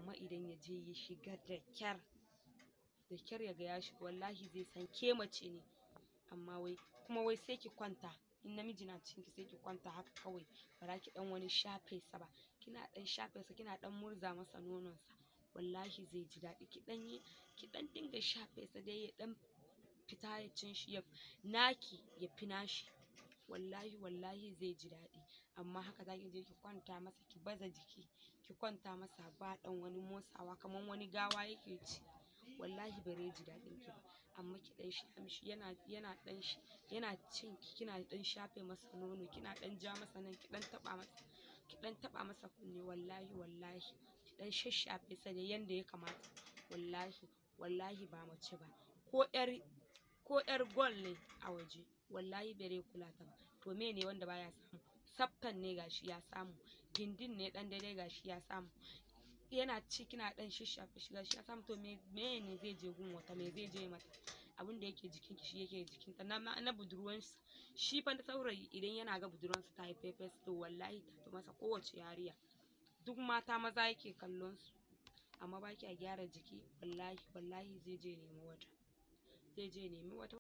amma idan ya je ya shiga da kyar da kyar ya ga ya shiga wallahi zai san ke mace ne amma wai kuma wai sai ki kwanta in namiji na cikin ki sai ki kwanta haka kawai ba za ki dan wani shafe sa ba kina dan shafe sa kina dan murza masa nonon sa wallahi zai ji daɗi ki dan yi ki dan dinga shafe sa dai ya dan fita ya cin shi ya naki ya fi nashi wallahi wallahi zai ji daɗi amma haka zaki je ki kwanta masa ki baza jiki ki kwanta masa ba dan wani motsawa kaman wani gawa yake ci wallahi bare ji daɗin ki ba amma ki dan sha mishi yana yana dan yana cin ki kina dan shafe masa nono kina dan ja masa nan ki dan taba masa ki dan taba masa kunne wallahi wallahi ki dan shashafe sa ne yanda ya kamata wallahi wallahi ba mace ba ko yar ko yar gol ne a waje wallahi bare kula ta ba to me ne wanda baya samu tsaftan ne gashi ya samu gindin ne dan daidai gashi ya samu yana ci kina dan shishafe shi gashi ya samu to me me ne zai je gun wata me zai je mata abin da yake jikin ki shi yake jikin ta na na budurwan shi fa saurayi idan yana ga budurwansa ta yi fefes to wallahi ta fi masa kowace yariya duk mata maza yake kallon su amma ba kya gyara jiki wallahi wallahi zai je nemi wata zai je nemi wata